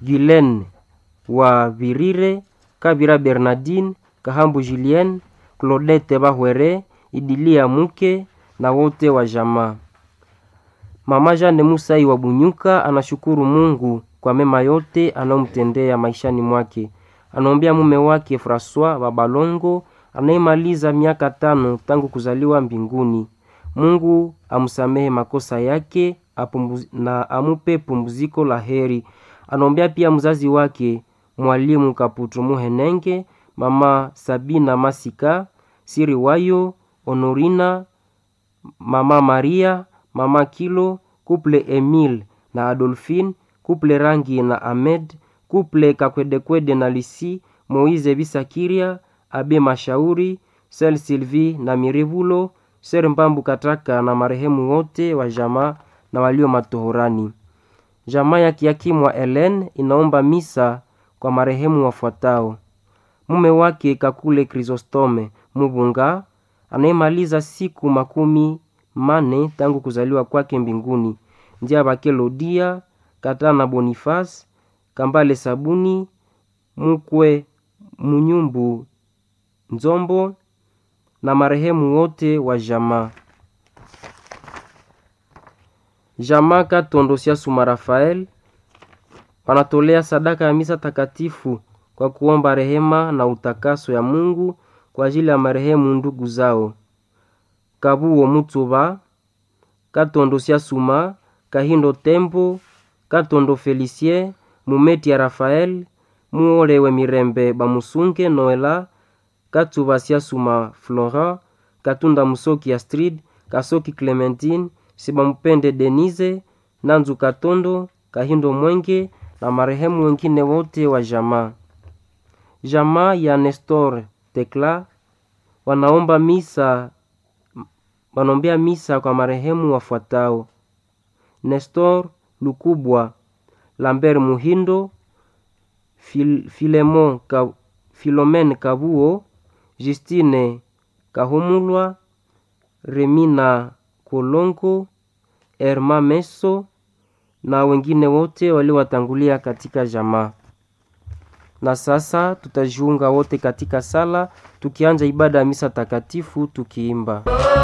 Guylaine wa Virire, Kabira Bernardine, Kahambu Julien, Claudette Bahwere, Idilia Muke na wote wa jamaa. Mama Jane Musai wa Bunyuka anashukuru Mungu kwa mema yote anayomtendea maishani mwake. Anaombea mume wake Francois Babalongo anayemaliza miaka tano tangu kuzaliwa mbinguni. Mungu amsamehe makosa yake apumuz, na amupe pumziko la heri. Anaombea pia mzazi wake mwalimu Kaputu Muhenenge, mama Sabina Masika, Siri Wayo, Honorina, mama Maria, mama Kilo, kuple Emile na Adolphine, kuple Rangi na Ahmed, kuple Kakwedekwede na Lisi, Moize Bisakiria, Abe Mashauri, Sel Sylvie na Mirevulo, Ser Mbambu Kataka na marehemu wote wa jamaa na walio matohorani. Jamaa ya kiakimu wa Helen inaomba misa kwa marehemu wafuatao: mume wake Kakule Chrysostome Mubunga anayemaliza siku makumi mane tangu kuzaliwa kwake mbinguni, njia Bakelodia Katana Boniface Kambale Sabuni Mukwe Munyumbu Nzombo na marehemu wote wa jamaa. Jamaa Katondo Siasuma Rafael wanatolea sadaka ya misa takatifu kwa kuomba rehema na utakaso ya Mungu kwa ajili ya marehemu ndugu zao Kabuo Mutuba, Katondo Siasuma, Kahindo Tembo, Katondo Felicien, Mumeti ya Rafael, Muolewe Mirembe Bamusunge Noela, Katuba Siasuma Florent, Katunda Musoki Astrid, Kasoki Clementine, Sibamupende Denise, Nanzu Katondo, Kahindo Mwenge na marehemu wengine wote wa jamaa. Jamaa ya Nestor Tekla wanaomba misa wanaombea misa kwa marehemu wafuatao: Nestor Lukubwa, Lambert Muhindo, Fil, Filemon Ka, Filomen Kabuo, Justine Kahumulwa, Remina Kolongo, Erma Meso na wengine wote waliowatangulia katika jamaa. Na sasa tutajiunga wote katika sala tukianja ibada ya misa takatifu tukiimba